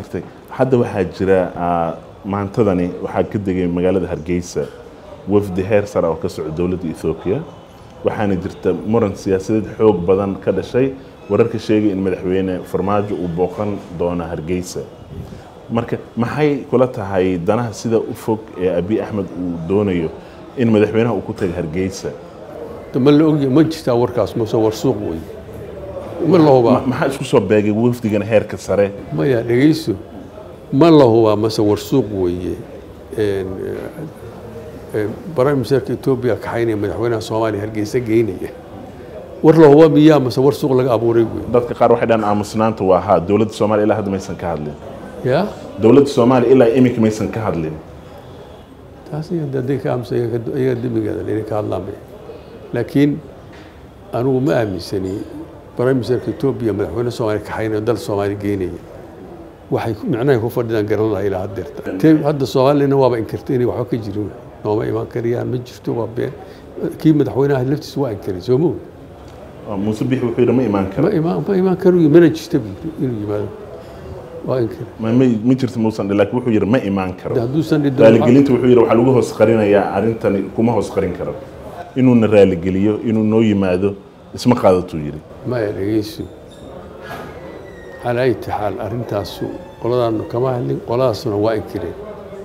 gartay hadda waxaa jira maantadani waxaa ka degay magaalada hargeysa wafdi heer sare oo ka socda dowladda ethoobiya waxaana jirta muran siyaasadeed xoog badan ka dhashay wararka sheegay in madaxweyne farmaajo uu booqan doono hargeysa marka maxay kula tahay danaha sida u fog ee abiy axmed uu doonayo in madaxweynaha uu ku taga hargeysa ma la ogya ma jirtaa warkaas mase war suuq wey ma la hubaa maxaa isku soo beegay wafdigan heerka sare maya dhegayso ma la hubaa mase war suuq weeye prime ministerka etoobiya kaxaynaya madaxweynaha soomaaliya hargeysa geynaya war la hubaa miyaa mase war suuq laga abuuray wey dadka qaar waxay dhahan aamusnaanta waa haa dowladda soomaaliya ilaa hadda maysan ka hadlin ya dowladda soomaaliya ilaa iminka maysan ka hadlin taas hadday ka aamusa iyaga demigeeda inay ka hadlaan bay laakiin anigu ma aaminsani prime ministerka etoobiya madaxweyne soomaaliya kaxaynaya dal soomaaliya geynaya waxay micnahay ku fadhidaan garan laha ilaa haddeerta te hadda soomaaliyana waaba inkirtay inay waxba ka jirin nooma imaan kariyaan ma jirto waa been kii madaxweynaha laftiisa waa inkiray soo moog muuse bixi wuxuu yidhi ma imaan karo ma imaan ma imaan karo mana jirta buu inuu yimaado waa inkiray ma ma- ma jirto muusan dhi laakiin wuxuu yidhi ma imaan karo hadduusan dhidin raaligelinta wuxuu yidhi waxaa lagu hoos qarinayaa arrintani kuma hoos qarin karo inuuna raaligeliyo inuu noo yimaado isma qaadatuu yidhi maya dhegeyso calaa ayati xaal arrintaasu qoladaanu kama hadlin qoladaasuna waa inkireen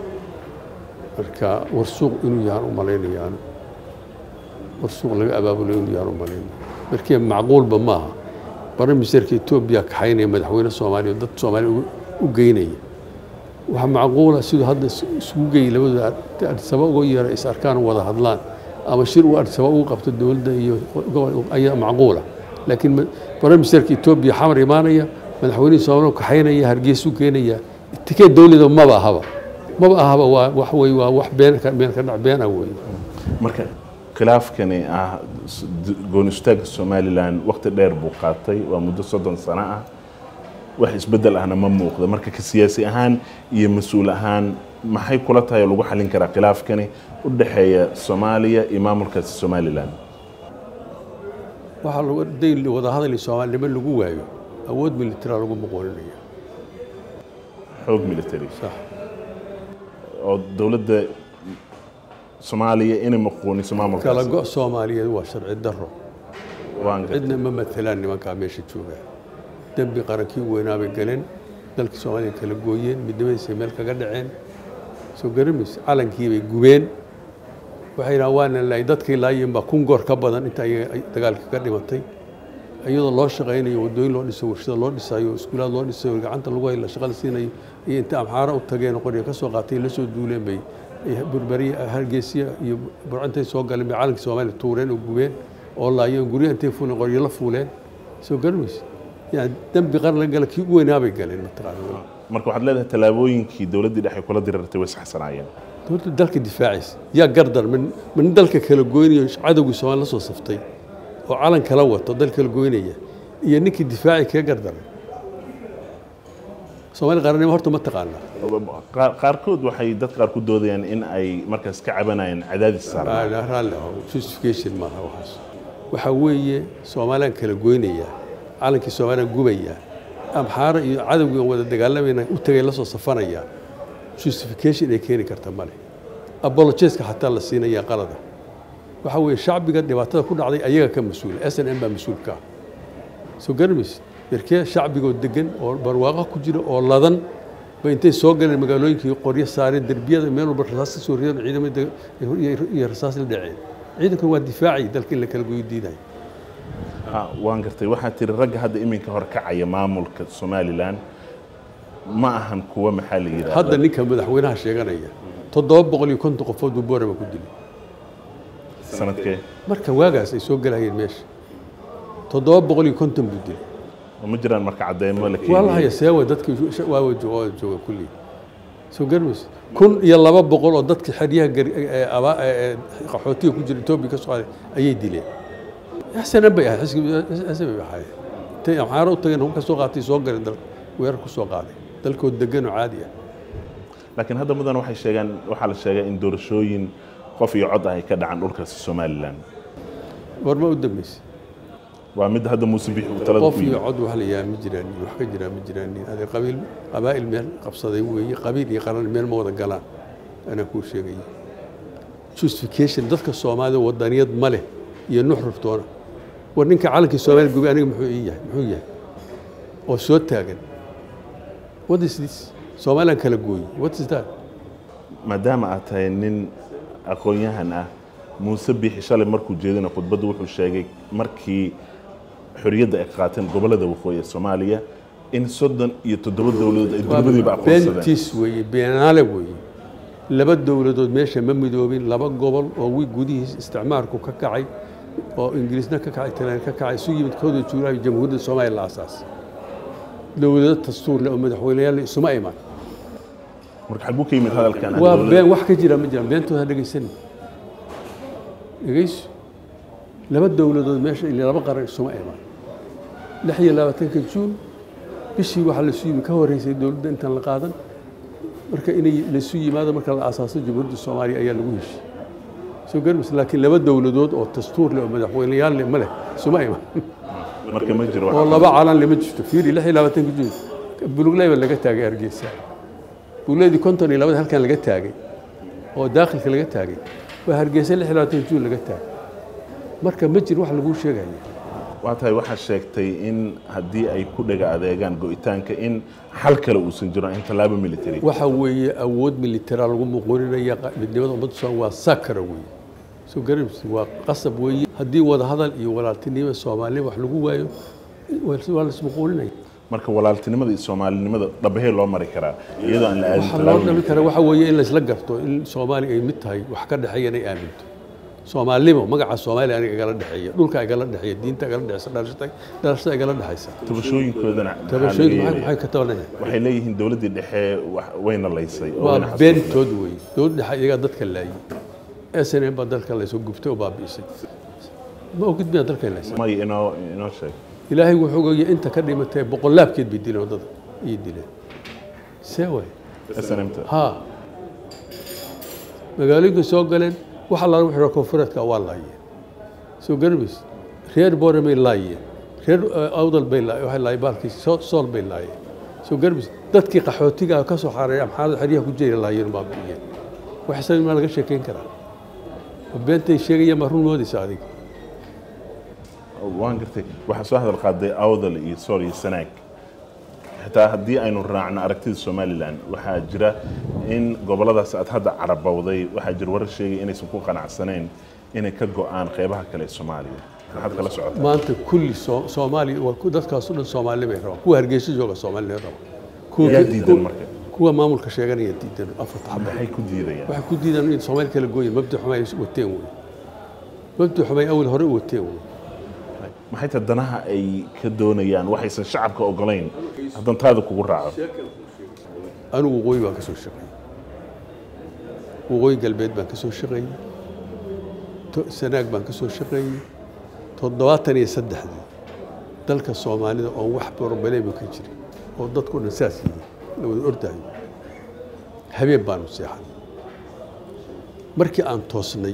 marka warsuuq inuu yahaan u malaynaya anu warsuuq laga abaabulo inuu yahaan u malaynaya markii macquulba maaha prime ministerka etoobiya kaxaynaya madaxweyne soomaaliya oo dad soomaaliya ugu- u geynaya waxaa macquula siduu hadda is- isugu geeyay labadooda adisaba uga yeera is arkaan wada hadlaan ama shir uu adisaba ugu qabto dowladda iyo gobol ayaa macquula laakiin ma- prime ministerka etoobiya xamar imaanaya madaxweynihii soomaaliya kaxaynaya hargeysa u keenaya tikeed dowlada maba ahaba maba ahaba waa wax wey waa wax been ka been ka dhac been ah wey marka khilaafkani ah s- d- gooni istaagga somalilan waqti dheer buu qaatay waa muddo soddon sano ah wax isbeddel ahna ma muuqda marka ka siyaasi ahaan iyo mas-uul ahaan maxay kula tahay oo lagu xallin karaa khilaafkani u dhexeeya soomaaliya iyo maamulkaasi somalilan waxaa lagu dayn wada hadali soomaalinimo lagu waayo awood militara lagu muqooninaya xoog military sax oo dowladda soomaaliya inay maquuniso kala maamulkaasi go' soomaaliyeed waa sharci daro waan gartay. cidna ma matelaan nimankaa meesha joogaa dembi qarankii weynaa bay galeen dalkii soomaaliya kala gooyeen midnimadiisay meel kaga dhaceen soo garamaysa calankii bay gubeen waxay yidhahaan waana laay dadkii laayeen baa kun goor ka badan inta ayaga ay dagaalka ka dhimatay iyadoo loo shaqaynayo waddooyin loo dhisayo warshada loo dhisayo iskuulaad loo dhisayo gacanta lagu hayla shaqada siinayo iyo inta amxaaro u tageen oo qoryo ka soo qaatay la soo duuleen bay ay burbariya hargeysiya iyo burcintay soo galeen bay calankii soomaaliya tuureen oo gubeen oo laayeen guryaha intay fuuleen qoryo la fuuleen soo garamaysa yani dembi qaran la gala kii ugu weynaa bay galeen mataqaana marka waxaad leedahay tallaabooyinkii dowladdii dhexe kula dirirtay way saxsanaayeen dowladda dalka difaacaysa yaa gardar min min dalka kala goynayo cadowgii soomaali la soo saftay oo calan kala wato dal kala goynaya iyo ninkii difaaci kaga gardaray soomaali qaranimo horta ma taqaanaa Qaar- qaarkood waxay dad qaar ku doodayaan in ay markaas ka cabanayaan cadaadis saaran Raalli- raalli aho justification maaha waxaas waxaa weeye soomaaliyaan kala goynaya calankii soomaaliyaan gubaya amxaaro iyo cadowgii aan wada dagaalamayna u tagay la soo safanaya justification ay keeni karta male apologeska xataa la siinaya qalada waxaa weeye shacbiga dhibaatada ku dhacday ayaga ka mas-uula s n m baa mas-uul ka ah soo garamaysa yarkee shacbigoo degan oo barwaaqo ku jira oo ladan ba intay soo galeen magaalooyinkii qoryo saareen derbiyada meel walba rasaas ka soo rideen ciidamada iyo- iyo rasaas la dhaceen ciidankan waa difaacay dalka in la kala goyo diidayo Ha, waan gartay waxaad tiri ragga hadda iminka hor kacaya maamulka somalilan ma ahan kuwa maxaa la yidhahda hadda ninka madaxweynaha sheeganaya toddoba boqol iyo konton qofood buu boorama ku dilay sanadkee marka waagaas ay soo galayeen meesha toddoba boqol iyo konton buu dilay oo ma jiraan marka cadeymo la waa la haya seewa dadkii waawa jooga jooga kulli soo garmaysa kun iyo laba boqol oo dadkii xeryaha gar- ee aba- ee- ee qaxootiga ku jira etoobiya ka soo qaaday ayay dileen xsanan bay ahayd xisbi bay ahayd intay amxaaro u tageen hubka soo qaatay soo galeen dal weerar ku soo qaaday dalkood degan oo caadi ah laakiin hadda mudan waxay sheegaan waxaa la sheegaa in doorashooyin qof iyo cod ah ay ka dhacaan dhulkaasi somalilan goorma u dambeysay waa mid hadda muuse bixi uu talada qof ku iyo yimid cod wax la yaa ma jiraan wax ka jiraa ma jiraan ade qabiil qabaa'il meel qabsaday weeye qabiil iyo qaran meel ma wada galaan anaa kuu sheegaya justification dadka soomaalida wadaniyad ma leh iyo nuxruftoona war ninka calankii soomaaliya gubay aniga muxuu ii yahay muxuu yahay oo soo taagan what is this soomaaliyan kala gooyi what is that maadaama aad tahay nin aqoon-yahan ah muuse biixi shalay markuu jeedina khudbadda wuxuu sheegay markii xorriyadda ay qaateen gobollada waqooyi ee soomaaliya in soddon iyo toddoba dowladood ay dowladiiba aqoonsadeen beentis weeye beenaale weeye laba dowladood meesha ma midoobin laba gobol oo wi gudihiis isticmaalku ka kacay oo ingiriisna ka kacay talyaani ka kacay isu yimid kooda juulaay jamhuuriyadda soomaaliya la aasaasay dowlado dastuur leh oo madaxweyneyaal isuma iman marka xaguu ka yimid hadalkan ah waa dowladda? been wax ka jira ma jiraan beentooda ha dhegaysanin dhegayso laba dowladood meesha ilaa laba qaran isuma iman lix iyo labaatanka juun bishii waxaa laisu yimi ka horeysay dowladda intaan la qaadan marka inay laisu yimaado marka la aasaaso jamhuuriyadda soomaaliya ayaa lagu heshiy soo garmis laakiin laba dowladood oo dastuur leh oo madaxweyneyaal leh ma leh isuma iman marka ma jiro oo laba calan lama jirto fiiri lix iyo labaatanka juun bulugley baa laga taagay hargeysa bulugleydi konton iyo labada halkan laga taagay oo daakhilka laga taagay waa hargeysa lix iyo labaatanka juun laga taagay marka ma jiro wax laguu sheegaya waa tahay waxaa sheegtay in haddii ay ku dhaga adeegaan go'itaanka in xal kale uusan jiro in tallaabo military waxa weeye awood militara lagu muquurinaya qa- midnimada ummadda soomaaliya waa sakara weeye soo garamsi waa qasab weeye haddii wadahadal iyo walaaltinimo soomaalida wax lagu waayo waa waa la ismuquurinaya marka walaaltinimada iyo soomaalinimada dhabahee loo mari karaa iyadoo aan la aadin waxa loo tallaabo dhami kara waxa weeye in laysla garto in soomaaliya ay mid tahay wax ka dhexeeya inay aaminto soomaalnimo magaca soomaaliya aniga igala dhexeeya dhulka igala dhexeeya diinta igala dhexeysa dhalashada dhalashada igala dhexeysa tabashooyinkoodana maxaa laga tabashooyinku maxay yeelaya? maxay ka tabanayaan waxay leeyihiin dowladdii dhexe wax- wayna laysay oo waa wayna xasuustay. beentood weeye dowladda dhexe iyagaa dadka laayay s n m baa dalka laysoo gubtay oo baabi'isay ma ogid miyaa dalka laysay may inoo inoo sheeg ilaahay wuxuu ogaya inta ka dhimatay boqolaabkeed bay dileen waddada iyo dileen see waay snmta haa magaalooyinka soo galeen waxa laga wixii koonfureedka waa laayeen soo garmays reer boore bay laayeen reer eh, awdal bay laayeen waxay laayeen baalkii soo- sool bay laayeen soo garmays dadkii qaxootiga ka soo xaareeya maxaad xeryaha ku jira laayeen baa bixiyeen wax isaga maa laga sheekeyn karaa oo beentay sheegayaan baa run moodaysa adiga waan gartay waxaa soo hadal qaaday awdal iyo sool iyo sanaag xitaa haddii aynu raacno aragtida somalilan waxaa jira in gobolladaas aad hadda carabowday waxaa jira warar sheegay inaysan ku qanacsanayn inay ka go'aan qeybaha kale ee soomaaliya maxaad kala socotaa maanta kulli soo- soomaaliya waa ku- dadkaas o dhan soomaali bay rabaan kuwa hargeysa jooga soomaali bay rabaan Kuwa- yaa diidan marka kuwa maamulka sheeganaya diidan afarta xaba maxay ku diidayaan waxay ku diidaan in soomaali kala gooyin mabdi xumay wateen wey mabdi xumay awal hore u wateen wey maxay tahay danaha ay ka doonayaan waxaysan shacabka ogolayn haddaan taada kugu raaco anigu waqooyi baan ka soo shaqeeyey waqooyi galbeed baan ka soo shaqeeyey to- sanaag baan ka soo shaqeeyey toddobaatan iyo saddexdii dalka soomaalida oo wax borobalema ka jirin oo dadku dhan saas yihiin la wada ordayo habeen baanu seexan markii aan toosnay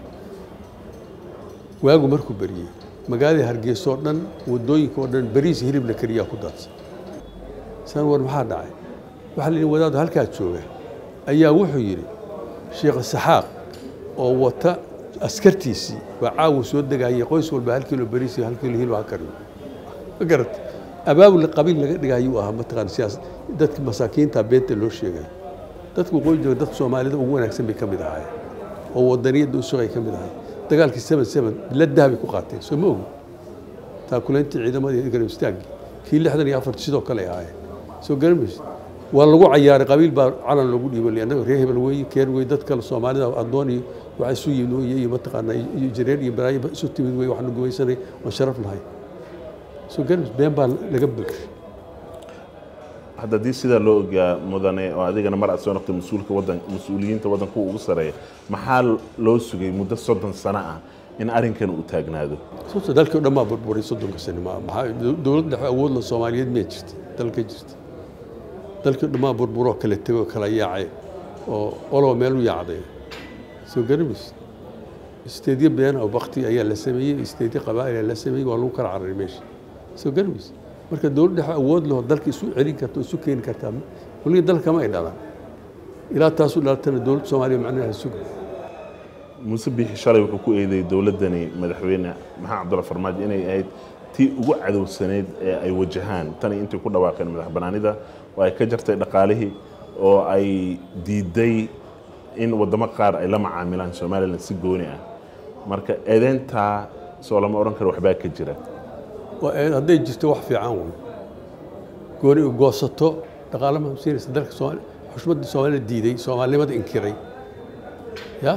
waagu markuu beriyey magaalada hargeysa oo dhan wadooyinka oo dhan bariis hilibna keliyaa ku daadsan san war maxaa dhacay waxaa la yidhi wadaadu halkaa jooga ayaa wuxuu yidhi sheekh saxaaq oo wata askartiisii baa caawa soo degayay qoys walba hal kilo bariis iyo hal kilo hilib ha kariyo ma garat abaabul qabiil laga dhigayuu ahaa mataqaan siyaas dadka masaakiinta beenta loo sheegay dadka waqooyi jooga dad soomaalida ugu wanaagsan bay ka mid ahaayeen oo wadaniyadda u sugay ka mid ahaayeen dagaalkii seven seven biladaha bay ku qaateen soo ma ogi taakulayntii ciidamadii garab istaagii kii lixdan iyo afarti sidoo kale ay ahaayeen soo garamaysa waa lagu cayaaray qabiil baa calan loogu dhiibanaya annaga reer hebel weeye keer wey dad kale soomaalida addoon iyo waxa isu yimid weye iyo mataqaanaa iyo jareer iyo balaayo isu timid weye waxaanu gumaysanay waan sharaf lahay soo garamaysa been baa laga bulshay hadda haddii sidaa loo ogaa mudane oo adigana mar aad soo noqtay mas-uulka wadan mas-uuliyiinta waddanka ugu sareeya maxaa loo sugay muddo soddon sano ah in arrinkan uu taagnaado sababta dalkii o dhan baa burburay soddonka sane ma maxaa dowlad dhexe awoodla soomaaliyeed miyaa jirta dalka jirta dalkii o dhan baa burburoo kala tegoo kala yaacay oo oloba meel u yaacday soo garamaysa isteedyo been oo bakti ayaa la sameeyey isteedyo qabaa'il ayaa la sameeyey waa lagu kala cararay meesha soo garmaysa marka dowlad dhexe awood leho dalka isu celin karta oo isu keeni kartaa weliga dalka kama ay dhalaan ilaa taasu dhalatana dowladda soomaaliya macnaha suga muuse biixi shalay wuxuu ku eedeeyey dowladdani madaxweyne maxamed cabdulla farmaajo inay ahayd tii ugu cadowsaneyd ee ay wajahaan tani intay ku dhawaaqeen madax banaanida oo ay ka jartay dhaqaalihii oo ay diiday in waddamo qaar ay la macaamilaan somalilan si gooni ah marka eedeyntaa soo lama odhan karo waxbaa ka jira waa eed hadday jirto wax fiican wey gooni u goosato dhaqaale ma siinaysa dalka soomaali xushmadda soomaalida diiday soomaalinimada inkiray ya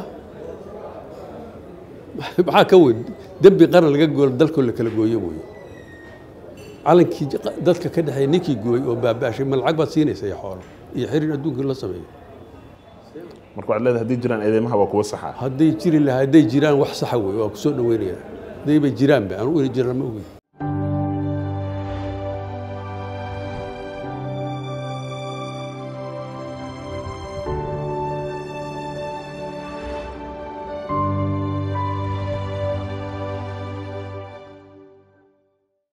maxaa ka weyn dembi qaran laga goolo dalkoo la kala gooyo mooye calankii dadka ka dhexeeya ninkii gooyey oo baabaashay ma lacag baad siinaysa iyo xoolo iyo xiriir adduunka la sameeyo marka waxaad leedahay haddii jiraan eedeymaha waa kuwa saxa hadday jiri lahaa hadday jiraan wax saxa wey waa ku soo dhaweynaya hadday bay jiraanba anugu inay jiraan ma ogeyn